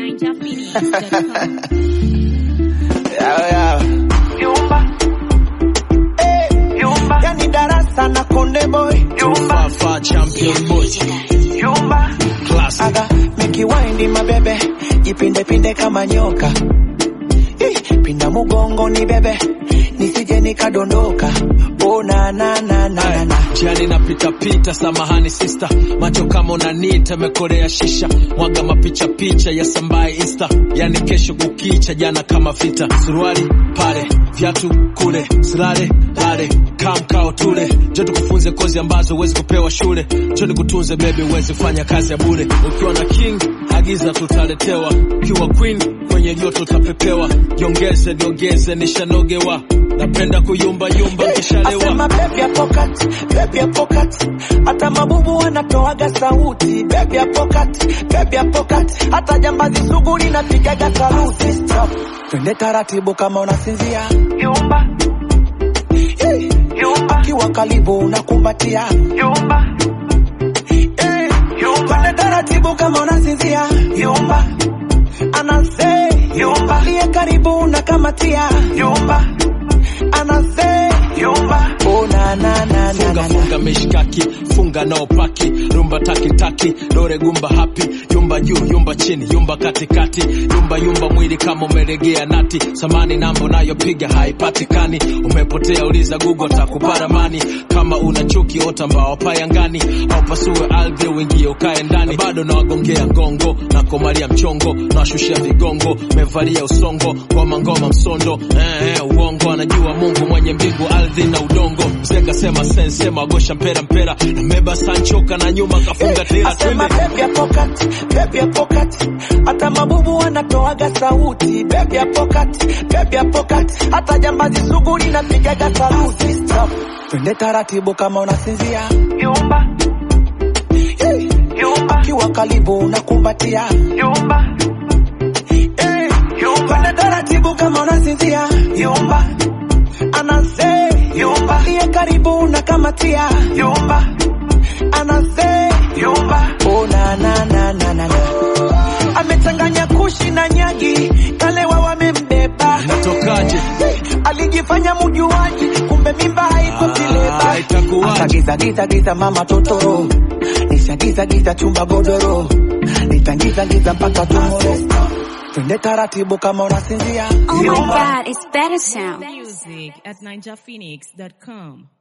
ninjaphoenix.com. Yeah, yeah. Yumba, Eh, yumba, yani darasa na konde boy yumba, Fafa champion boy yumba, classic aga mikiwaindi mabebe jipinde pinde kama nyoka Ih, pinda mugongo ni bebe nisije nikadondoka oh, na, na, na, na, na, na. jiani napita pita samahani sister macho kama unanita mekorea shisha mwaga mapicha picha ya sambaye insta yani kesho kukicha jana kama vita suruali pale viatu kule silale lale kamkao tule jo tukufunze kozi ambazo huwezi kupewa shule jo nikutunze bebi huwezi fanya kazi ya bure ukiwa na king agiza tutaletewa ukiwa queen kwenye joto utapepewa jiongeze niongeze nishanogewa napenda kuyumba yumba nkishalewa Asema baby ya pocket, baby ya pocket. Hata mabubu wanatoaga sauti baby ya pocket, baby ya pocket. Hata jambazi sugu linapigaga saluti Stop. Twende taratibu kama unasinzia yumba, Eh, yumba, kiwa karibu unakumbatia yumba, Eh, yumba, twende taratibu kama unasinzia yumba, anase yumba, liye karibu unakamatia yumba, anase yumba, oh, na, na, na, na, funga na, na. funga mishkaki funga nao paki rumba taki taki dore gumba hapi yumba juu yumba chini yumba katikati yumba yumba mwili kama umelegea nati samani namba nayopiga haipatikani umepotea uliza google takupa ramani kama una chuki ota mbao payangani au pasue ardhi uingie ukae ndani Na bado nawagongea ngongo na komalia mchongo nawashushia vigongo mevalia usongo ngoma ngoma msondo eh, eh, uongo anajua mungu mwenye mbingu ardhi na udongo mzee sema sensema agosha mpera mpera nameba sanchoka na nyuma kafunga tela Asema twende baby ya pocket, baby ya pocket. Hata mabubu wanatoaga sauti baby ya pocket, baby ya pocket. Hata jambazi sugu linapigaga saluti Stop. Twende taratibu kama unasinzia yumba, Eh, yumba, kiwa karibu unakumbatia yumba, Eh, yumba, twende taratibu kama unasinzia yumba, anase yumba, liye karibu unakamatia yumba, anase yumba, Oh, na, na, na, na, na, na. Amechanganya kushi na nyagi, kalewa wamembeba. natokaje Alijifanya mjuaji, kumbe mimba haiko Ah, kileba. itakuwaje? Akagiza giza giza mama totoro, nishagiza giza chumba godoro, nitangiza giza mpaka tumoro. Twende taratibu kama unasinzia. Oh my god, it's better sound. Music at ninjaphoenix.com.